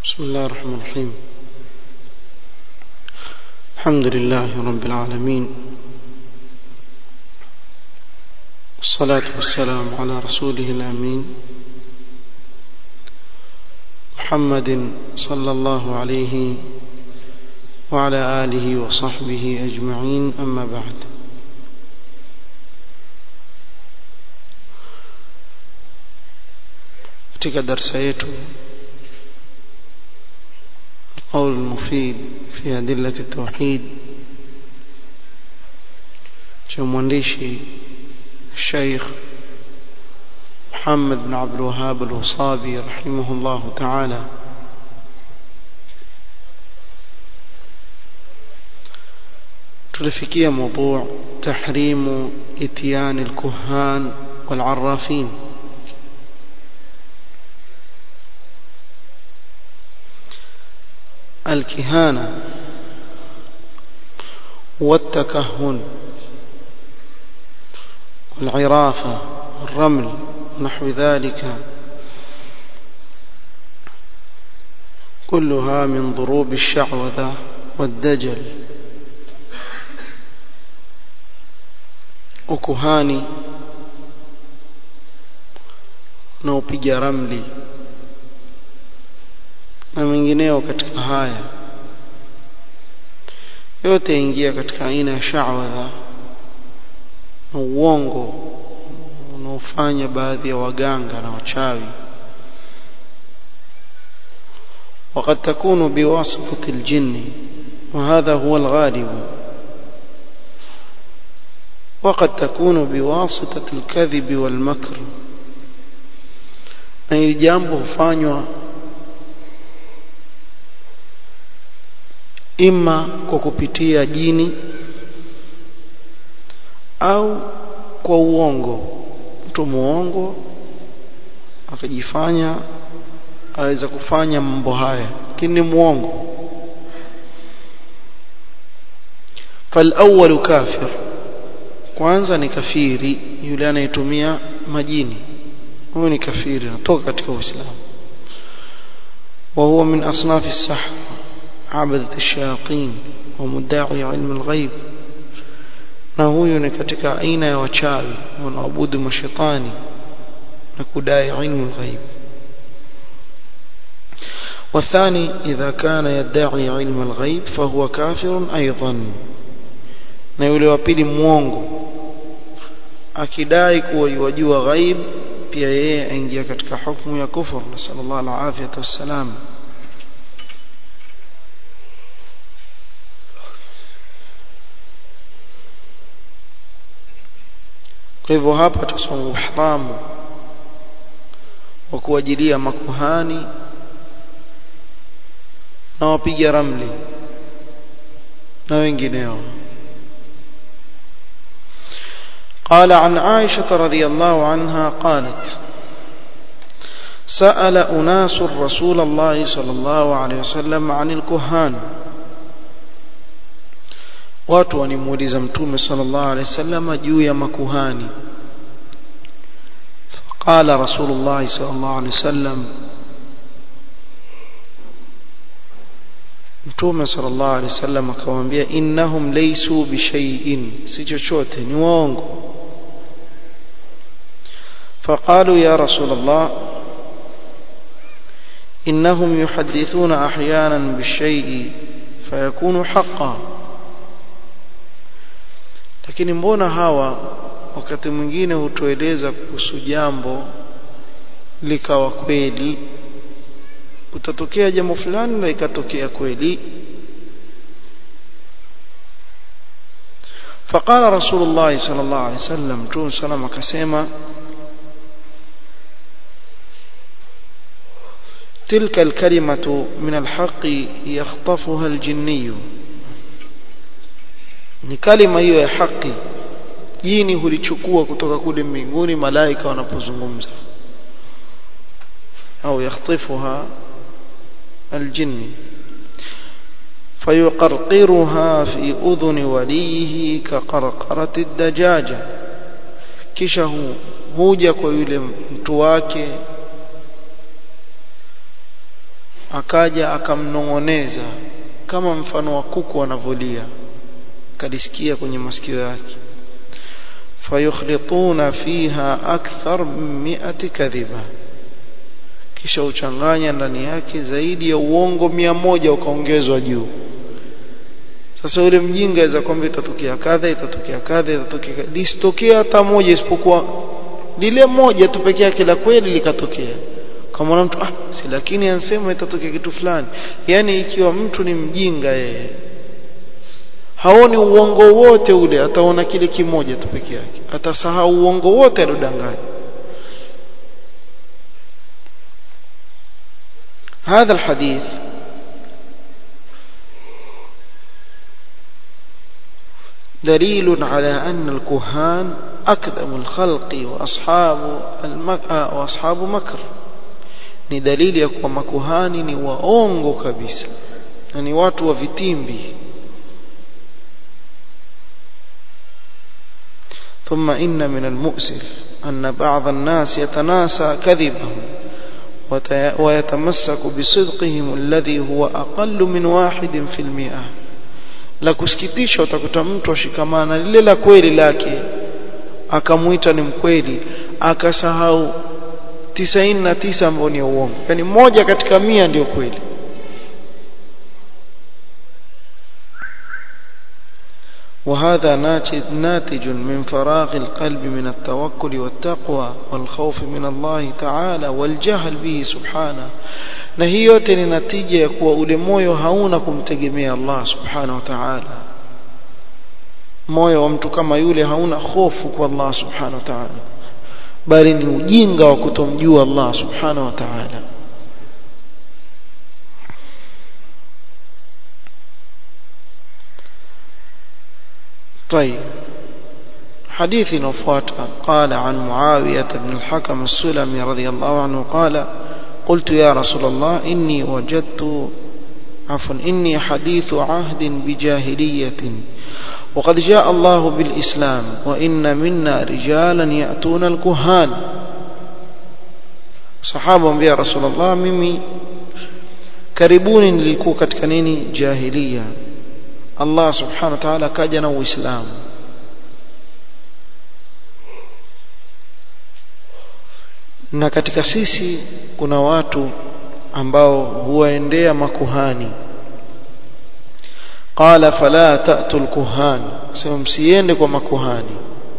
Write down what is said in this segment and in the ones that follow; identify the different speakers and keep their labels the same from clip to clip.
Speaker 1: بسم الله الرحمن الرحيم الحمد لله رب العالمين والصلاة والسلام على رسوله الأمين محمد صلى الله عليه وعلى آله وصحبه أجمعين أما بعد katika darsa yetu القول المفيد في أدلة التوحيد مwandishi الشيخ محمد بن عبد الوهاب الوصابي رحمه الله تعالى tulifikia موضوع تحريم اتيان الكهان والعرافين الكهانة والتكهن والعرافة والرمل ونحو ذلك كلها من ضروب الشعوذة والدجل ukuhani na upiga ramli na mengineo katika haya yote ingia katika aina ya sha'wadha na uongo unaofanya baadhi ya waganga na wachawi وقد تكون بواسطة الجن وهذا هو الغالب وقد تكون بواسطة الكذب والمكر na hili jambo hufanywa ima kwa kupitia jini au kwa uongo mtu muongo akajifanya aweza kufanya mambo haya lakini ni muongo فالأول كافر kwanza ni kafiri yule anayetumia majini huyo ni kafiri anatoka katika uislamu وهو من أصناف السحر عبدة الشياطين ومدعي علم الغيب na huyu ni katika aina ya wachawi wanaabudu mashetani na kudai ilmu alghaib والثاني إذا كان يدعي علم الغيب فهو كافر أيضا na yule wa pili muongo akidai kuwa yajua ghaib pia yeye aingia katika hukumu ya kufur nasallallahu alaihi wasallam kwa hivyo hapa tusoma uharamu wa kuajilia makuhani na wapiga ramli na wengineo قال عن عائشة رضي الله عنها قالت سأل أناس رسول الله صلى الله عليه وسلم عن الكهان watu wanimuuliza mtume sallallahu alaihi wasallam juu ya makuhani faqala rasulullah sallallahu alaihi wasallam mtume sallallahu alaihi wasallam akamwambia innahum laysu bishay'in si chochote ni waongo فقالوا يا رسول الله إنهم يحدثون أحيانا بالشيء فيكون حقا lakini mbona hawa wakati mwingine hutueleza kuhusu jambo likawa kweli utatokea jambo fulani na ikatokea kweli فقال رسول الله صلى الله عليه وسلم تون سلام akasema تلك الكلمة من الحق يخطفها الجني ni kalima hiyo ya haki jini hulichukua kutoka kule mbinguni malaika wanapozungumza au yakhtifuha aljinni fayuqarqiruha fi udhuni walihi kaqarqarati dajaja kisha huja kwa yule mtu wake akaja akamnong'oneza kama mfano wa kuku anavolia kalisikia kwenye masikio yake fayukhlituna fiha akthar min mi'ati kadhiba kisha uchanganya ndani yake zaidi ya uongo mia moja ukaongezwa juu sasa yule mjinga aweza kwamba itatokea kadha itatokea kadha itatokea lisitokea hata moja isipokuwa lile moja tu pekee yake la kweli likatokea kama mtu ah si lakini anasema itatokea kitu fulani yani ikiwa mtu ni mjinga yeye haoni uongo wote ule ataona kile kimoja tu peke yake atasahau uongo wote aliodanganya هذا الحديث دليل على أن الكهان أكذب الخلق وأصحاب المك... وأصحاب مكر ni dalili ya kuwa makuhani ni waongo kabisa na ni watu wa vitimbi ثم إن من المؤسف أن بعض الناس يتناسى كذبهم ويتمسك بصدقهم الذي هو أقل من واحد في المئة la kusikitisha utakuta mtu ashikamana lile la kweli lake akamuita ni mkweli akasahau tisaini na tisa ambao ni uongo yani moja katika mia ndio kweli وهذا ناتج من فراغ القلب من التوكل والتقوى والخوف من الله تعالى والجهل به سبحانه na hii yote ni natija ya kuwa ule moyo hauna kumtegemea Allah subhanahu wa ta'ala moyo wa mtu kama yule hauna hofu kwa Allah subhanahu wa ta'ala bali ni ujinga wa kutomjua Allah subhanahu wa ta'ala طيب حديث نفوات قال عن معاوية بن الحكم السلمي رضي الله عنه قال قلت يا رسول الله إني وجدت عفوا إني حديث عهد بجاهلية وقد جاء الله بالإسلام وإن منا رجالا يأتون الكهان صحابة يا رسول الله ممي karibuni nilikuwa katika nini jahiliya Allah subhanahu wa ta'ala kaja na uislamu na katika sisi kuna watu ambao huwaendea makuhani qala fala ta'tul kuhan sema msiende kwa makuhani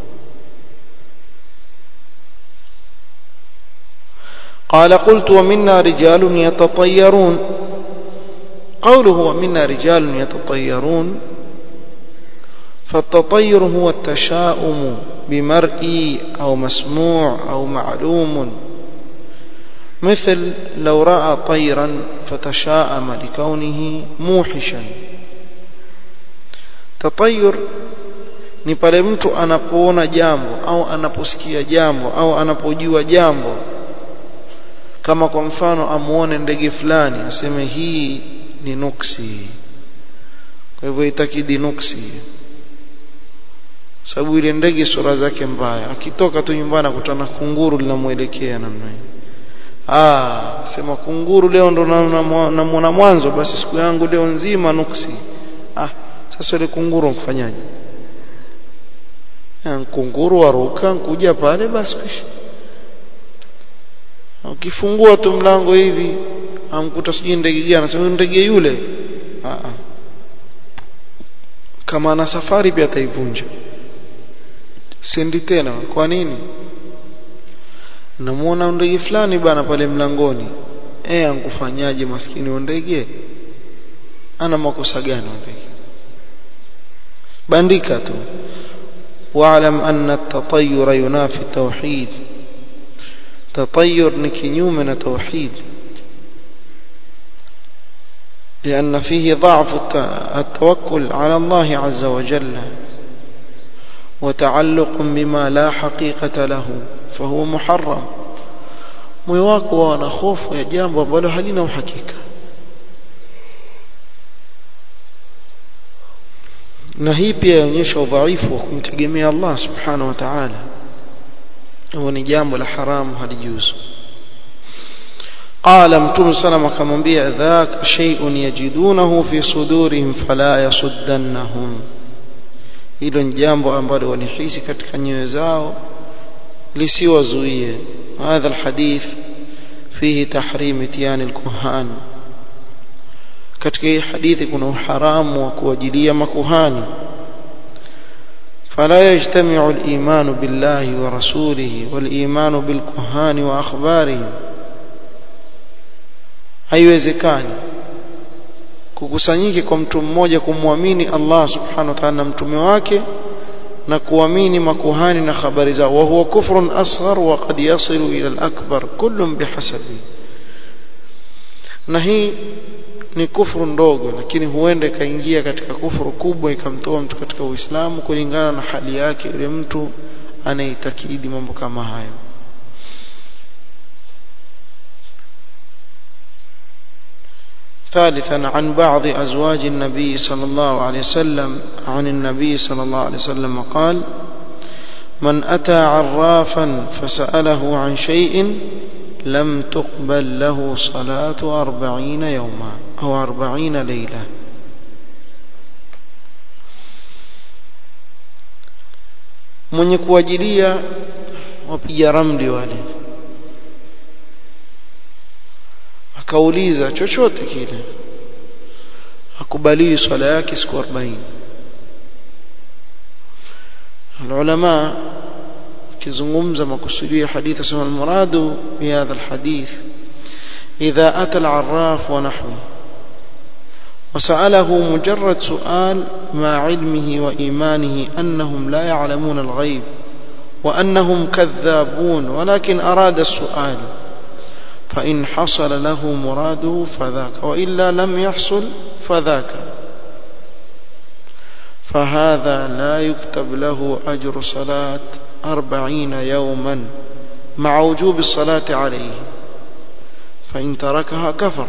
Speaker 1: قال قلت ومنا رجال يتطيرون قوله ومنا رجال يتطيرون فالتطير هو التشاؤم بمرئي أو مسموع أو معلوم مثل لو رأى طيرا فتشاءم لكونه موحشا تطير ni pale mtu anapoona jambo au anaposikia jambo au anapojua jambo kama kwa mfano amuone ndege fulani aseme hii ni nuksi kwa hivyo itakidi nuksi sababu ile ndege sura zake mbaya akitoka tu nyumbani akutana kunguru linamuelekea namna hiyo ah sema kunguru leo ndo namuona mwanzo basi siku yangu leo nzima nuksi ah sasa ile kunguru mfanyaje kunguru waruka kuja pale basi kisha ukifungua tu mlango hivi amkuta sijui ndege gani anasema ndege yule ah kama ana safari pia ataivunja sendi tena kwa nini namuona ndege fulani bana pale mlangoni eh ankufanyaje maskini wa ndege ana makosa gani ndege bandika tu واعلم أن التطير ينافي التوحيد تطير نكنيوم توحيد لأن فيه ضعف التوكل على الله عز وجل وتعلق بما لا حقيقة له فهو محرم moyo wako wana hofu ya jambo ambalo halina uhakika na hii pia yaonyesha udhaifu wa kumtegemea Allah subhanahu wa ta'ala huo ni jambo la haramu halijuzu قال متوم سلام akamwambia ذاك شيء يجدونه في صدورهم فلا يصدنهم hilo ni jambo ambalo walihisi katika nyoyo zao lisiwazuie هذا الحديث فيه تحريم اتيان الكهان katika hii hadithi kuna uharamu wa kuwajilia makuhani فلا يجتمع الإيمان بالله ورسوله والإيمان بالكهان وأخبارهم haiwezekani kukusanyike kwa mtu mmoja kumwamini Allah subhanahu wa ta'ala na mtume wake na kuamini makuhani na habari zao wa huwa kufrun asghar wa qad yasilu ila al-akbar kullun bihasabi na hii ni kufuru ndogo lakini huenda ikaingia katika kufuru kubwa ikamtoa mtu katika Uislamu kulingana na hali yake yule mtu anaitakidi mambo kama hayo ثالثا عن بعض أزواج النبي صلى الله عليه وسلم عن النبي صلى الله عليه وسلم قال من أتى عرافا فسأله عن شيء لم تقبل له صلاة أربعين يوما أو أربعين ليلة mwenye kuajilia wapiga ramli wale akauliza chochote kile akubaliwi swala yake siku 40 العلماء كزمومزا مقصودية حديث اسمه المراد بهذا الحديث إذا أتى العراف ونحوه وسأله مجرد سؤال مع علمه وإيمانه أنهم لا يعلمون الغيب وأنهم كذابون ولكن أراد السؤال فإن حصل له مراده فذاك وإلا لم يحصل فذاك فهذا لا يكتب له أجر صلاة أربعين يوما مع وجوب الصلاة عليه فإن تركها كفر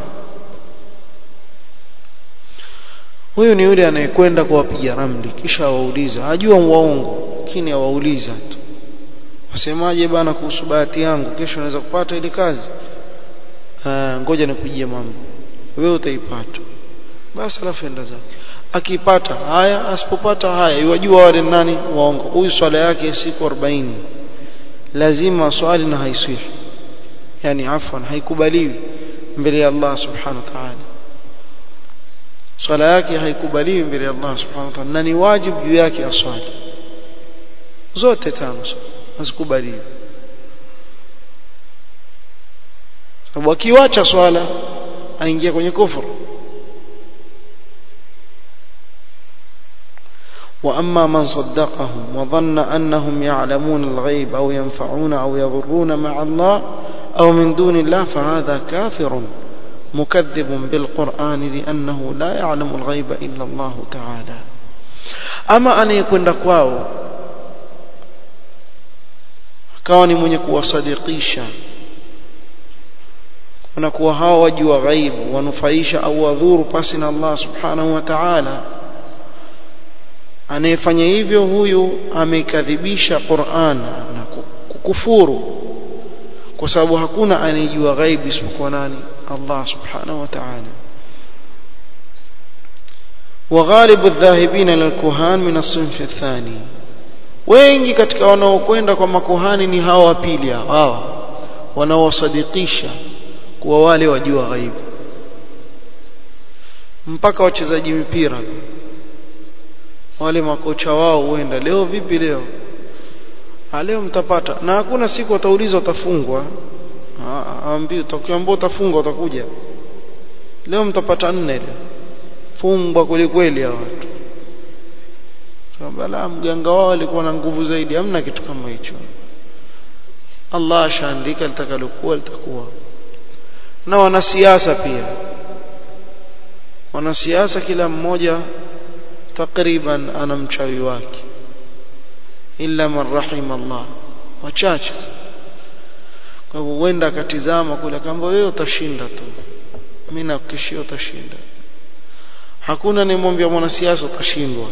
Speaker 1: huyu ni yule anayekwenda kuwapiga ramli kisha awauliza ajua waongo lakini awauliza tu wasemaje bana kuhusu bahati yangu kesho naweza kupata ile kazi Aa, ngoja nikujie mambo wewe utaipata basi alafu enda zake akipata haya asipopata haya iwajua wale nani waongo huyu swala yake siku 40 lazima swali na haiswihi yani afwan haikubaliwi mbele ya Allah subhanahu wa ta'ala swala yake haikubaliwi mbele ya Allah subhanahu wa ta'ala na ni wajibu juu yake aswali zote tano hazikubaliwi sababu akiwacha swala aingia kwenye kufuru وأما من صدقهم وظن أنهم يعلمون الغيب أو ينفعون أو يضرون مع الله أو من دون الله فهذا كافر مكذب بالقرآن لأنه لا يعلم الغيب إلا الله تعالى أما أن يكون لكواو كوني من يكون صديقيشا wanakuwa hawa wajua ghaibu wanufaisha au wadhuru pasi na Allah subhanahu wa ta'ala anayefanya hivyo huyu amekadhibisha Qur'an na kukufuru kwa sababu hakuna anayejua ghaibu isipokuwa nani Allah subhanahu wa ta'ala وغالب الذاهبين الى الكهان من الصنف الثاني wengi katika wanaokwenda kwa makuhani ni hawa wa pili hawa wanaosadikisha kuwa wale wajua ghaibu mpaka wachezaji mpira wale makocha wao huenda leo vipi leo ha, leo mtapata na hakuna siku wataulizwa utafungwa aambii utakiambia utafungwa utakuja leo mtapata nne leo fungwa kweli kweli hawa watu bala mganga wao alikuwa na nguvu zaidi hamna kitu kama hicho Allah ashaandika litakalokuwa litakuwa na wanasiasa pia wanasiasa kila mmoja takriban ana mchawi wake illa man rahim Allah wachache kwa hivyo huenda akatizama kule kamba wewe utashinda tu mimi nakuhakikishia utashinda hakuna nimwambia mwanasiasa utashindwa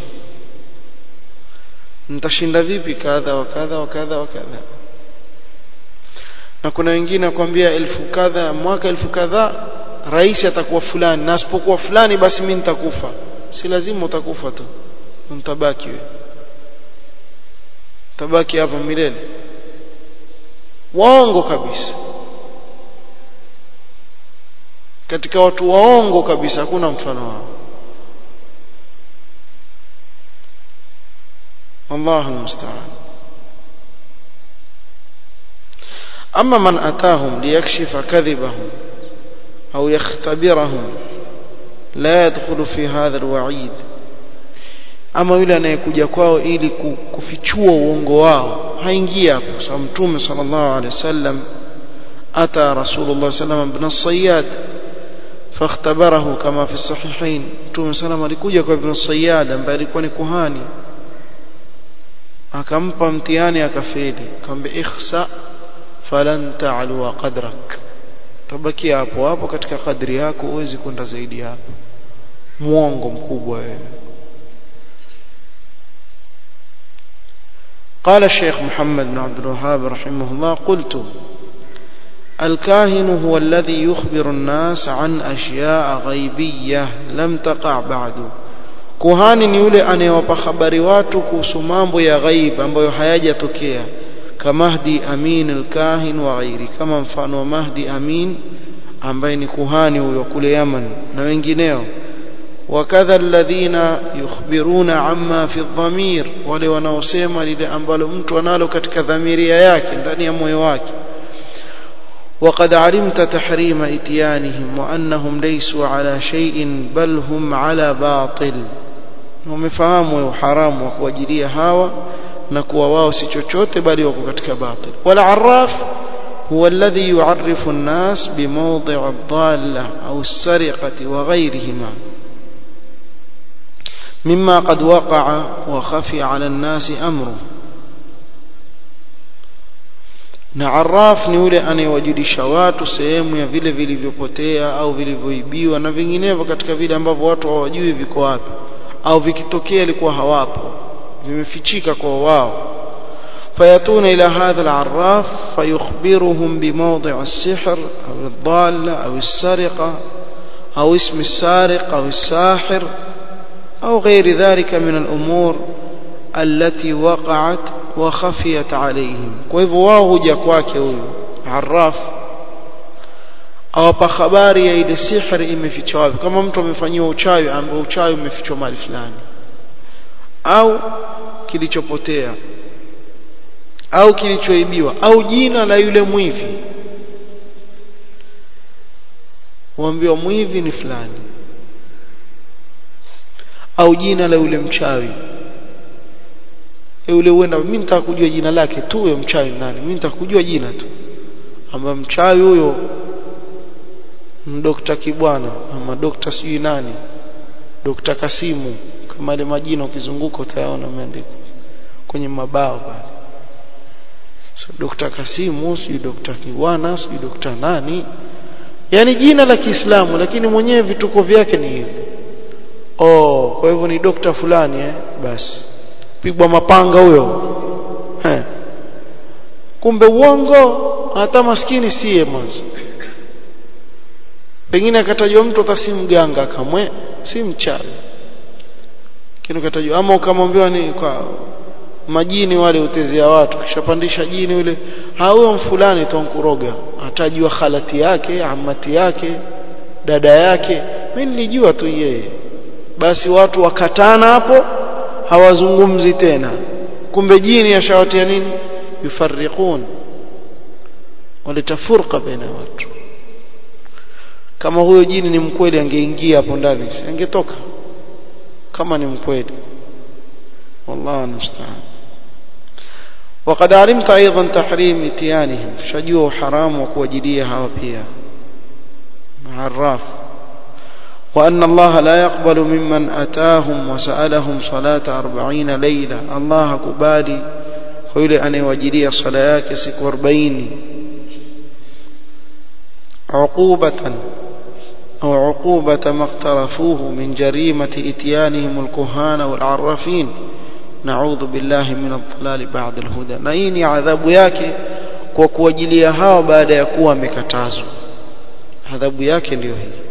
Speaker 1: nitashinda vipi kadha wa kadha wa kadha wa kadha na kuna wengine akwambia elfu kadha mwaka elfu kadhaa rais atakuwa fulani na asipokuwa fulani basi mimi nitakufa si lazima utakufa tu mtabaki wewe tabaki hapa milele waongo kabisa katika watu waongo kabisa hakuna mfano wao والله المستعان أما من أتاهم ليكشف كذبهم أو يختبرهم لا يدخل في هذا الوعيد ama yule anayekuja kwao ili kufichua uongo wao haingia hapo sababu mtume sallallahu alaihi wasallam ata rasulullah sallam ibn as-sayyad fakhtabarahu kama fi sahihain mtume sallam alikuja kwa ibn as-sayyad ambaye alikuwa ni kuhani akampa mtihani akafeli akamwambia ikhsa falan ta'lu qadrak tabakia hapo hapo katika kadri yako huwezi kwenda zaidi hapo muongo mkubwa wewe قال الشيخ محمد بن عبد الوهاب رحمه الله قلت الكاهن هو الذي يخبر الناس عن أشياء غيبية لم تقع بعد kuhani ni yule anayewapa habari watu kuhusu mambo ya ghaib ambayo hayajatokea kamahdi amin alkahin wa ghairi kama mfano wa mahdi amin ambaye ni kuhani huyo kule Yaman na wengineo wakadha alladhina yukhbiruna amma fi dhamir wale wanaosema lile ambalo mtu analo katika dhamiria yake ndani ya moyo wake وقد علمت تحريم اتيانهم وانهم ليسوا على شيء بل هم على باطل ومفهموا حرام وكواجilia hawa na kuwa wao si chochote bali wako katika batil wala arraf هو الذي يعرف الناس بموضع الضالة أو السرقة وغيرهما مما قد وقع وخفي على الناس أمره na arraf ni yule anayewajulisha watu sehemu ya vile vilivyopotea au vilivyoibiwa na vinginevyo katika vile ambavyo watu hawajui viko wapi au vikitokea ilikuwa hawapo vimefichika kwa wao فيأتون إلى هذا العراف فيخبرهم بموضع السحر أو الضالة أو السرقة أو اسم السارق أو الساحر أو غير ذلك من الأمور التي وقعت وخفيت عليهم كيف wao huja kwake huyo arraf awapa habari ya ile sihri imefichwa wapi kama mtu amefanyiwa uchawi ambao uchawi umefichwa mahali fulani au kilichopotea au kilichoibiwa au jina la yule mwivi huambiwa mwivi ni fulani au jina la yule mchawi yule huenda mimi nitaka kujua jina lake tu huyo mchawi nani mimi nitaka kujua jina tu ama mchawi huyo Dr. Kibwana ama Dr. sijui nani Dr. Kasimu kama ile majina ukizunguka utayaona yameandikwa kwenye mabao pale so Dr. Kasimu sijui Dr. Kibwana sijui Dr. nani yani jina la Kiislamu lakini mwenyewe vituko vyake ni hivi oh kwa hivyo ni dokta fulani eh basi pigwa mapanga huyo eh kumbe uongo hata maskini siye mwanzo pengine akatajwa mtu hata si mganga kamwe si mchawi kile katajwa ama ukamwambiwa ni kwa majini wale utezea watu kishapandisha jini yule huyo mfulani tonkuroga atajua khalati yake amati yake dada yake mimi nilijua tu yeye basi watu wakatana hapo hawazungumzi tena kumbe jini yashawatia nini yufarriqun waleta furqa baina watu kama huyo jini ni mkweli angeingia hapo ndani angetoka kama ni mkweli والله المستعان وقد علمت ايضا تحريم اتيانهم شجوا حرام وكوجديها وبيا عراف وأن الله لا يقبل ممن أتاهم وسألهم صلاة أربعين ليلة الله كبالي خيل أن يوجدي صلاة سك أربعين عقوبة أو عقوبة ما اقترفوه من جريمة إتيانهم الكهان والعرافين نعوذ بالله من الضلال بعد الهدى نيني عذاب yake kwa kuwajilia hawa baada ya kuwa amekatazwa adhabu yake ndiyo hii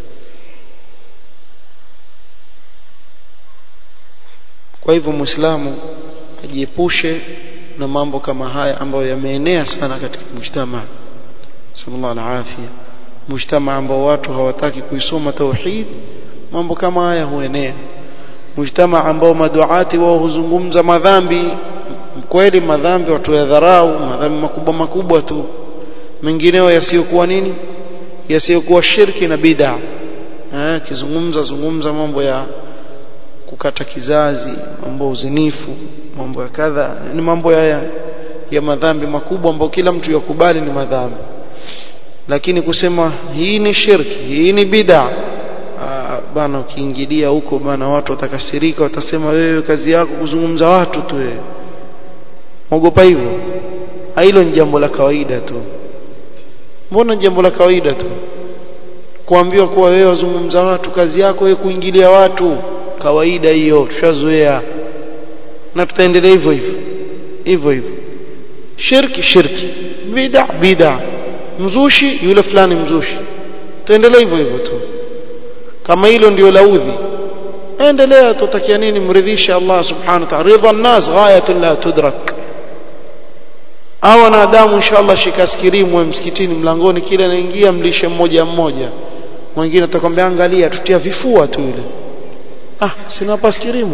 Speaker 1: kwa hivyo muislamu ajiepushe na mambo kama haya ambayo yameenea sana katika mujtama sallallahu alaihi mujtama ambao watu hawataki kuisoma tauhid mambo kama haya huenea mujtama ambao maduati wao huzungumza madhambi kweli madhambi watu ya dharau madhambi makubwa makubwa tu mengineo yasiyokuwa nini yasiyokuwa shirki na bid'a eh kizungumza zungumza mambo ya kukata kizazi mambo ya uzinifu mambo ya kadha ni mambo ya ya madhambi makubwa ambayo kila mtu yakubali ni madhambi lakini kusema hii ni shirki hii ni bid'a bana ukiingilia huko bana watu watakasirika watasema wewe kazi yako kuzungumza watu tu wewe mogopa hivyo hilo ni jambo la kawaida tu mbona jambo la kawaida tu kuambiwa kuwa wewe wazungumza watu kazi yako wewe kuingilia watu kawaida hiyo tushazoea na tutaendelea hivyo hivyo hivyo hivyo shirki shirki bid'a bid'a mzushi yule fulani mzushi tuendelee hivyo hivyo tu kama hilo ndio laudhi endelea tutakia nini mridhisha Allah subhanahu wa ta'ala ridha an-nas ghayatun la tudrak au wanadamu inshallah shikaskirimu msikitini mlangoni kila anaingia mlishe mmoja mmoja mwingine atakwambia angalia tutia vifua tu yule ah sina paskirimu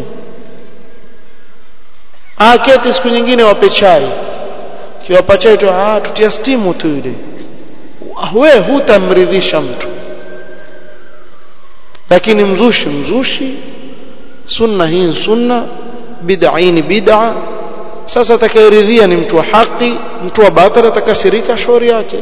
Speaker 1: ah keti siku nyingine wape chai kiwapa chai tu ah tutia stimu tu yule we hutamridhisha mtu lakini mzushi mzushi sunna hii sunna bid'a hii ni bid'a sasa atakayeridhia ni mtu wa haki mtu wa batili atakasirika shauri yake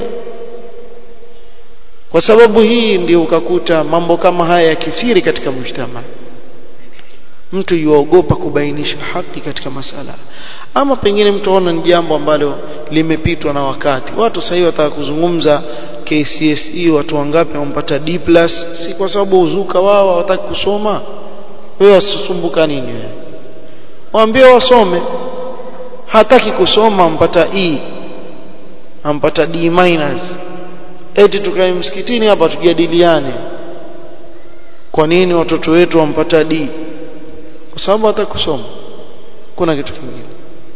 Speaker 1: kwa sababu hii ndio ukakuta mambo kama haya yakithiri katika mujtama mtu yuogopa kubainisha haki katika masala ama pengine mtu aona ni jambo ambalo limepitwa na wakati watu sasa hivi wataka kuzungumza KCSE watu wangapi wampata D+ si kwa sababu uzuka wao hawataki kusoma wewe wasisumbuka nini wewe waambie wasome hataki kusoma ampata E ampata D minus eti tukae msikitini hapa tujadiliane kwa nini watoto wetu wampata D kwa sababu hata kusoma kuna kitu kingine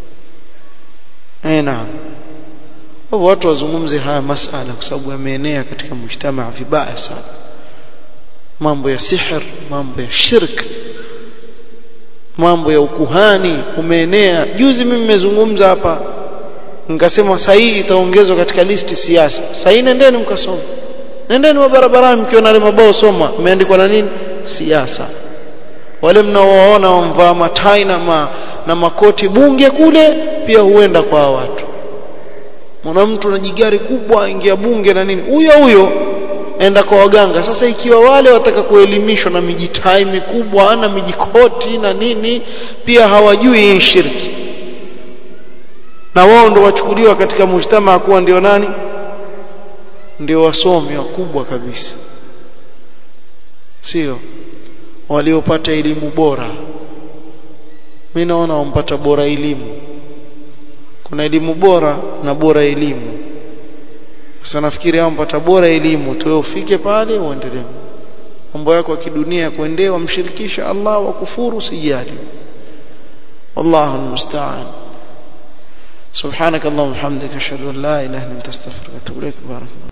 Speaker 1: eh naam kwa watu wazungumze haya masala kwa sababu yameenea katika mujtamaa vibaya sana mambo ya sihr mambo ya shirk mambo ya ukuhani umeenea juzi mimi nimezungumza hapa nikasema sahihi itaongezwa katika listi siasa sahihi nendeni mkasoma nendeni wa barabarani mkiona ile mabao soma imeandikwa na nini siasa wale mnaowaona wamvaa matai na, ma, na makoti bunge kule pia huenda kwa watu mwana mtu na jigari kubwa ingia bunge na nini huyo huyo enda kwa waganga sasa ikiwa wale wataka kuelimishwa na mijitai mikubwa na mijikoti na nini pia hawajui hii shirki na wao ndo wachukuliwa katika mujtama kuwa ndio nani ndio wasomi wakubwa kabisa sio waliopata elimu bora mimi naona wampata bora elimu kuna elimu bora na bora elimu sasa nafikiri hao mpata bora elimu tu ufike pale uendelee mambo yako ya kidunia kuendea wamshirikisha Allah wa kufuru sijali والله المستعان سبحانك اللهم وبحمدك اشهد ان لا اله الا انت استغفرك واتوب اليك بارك الله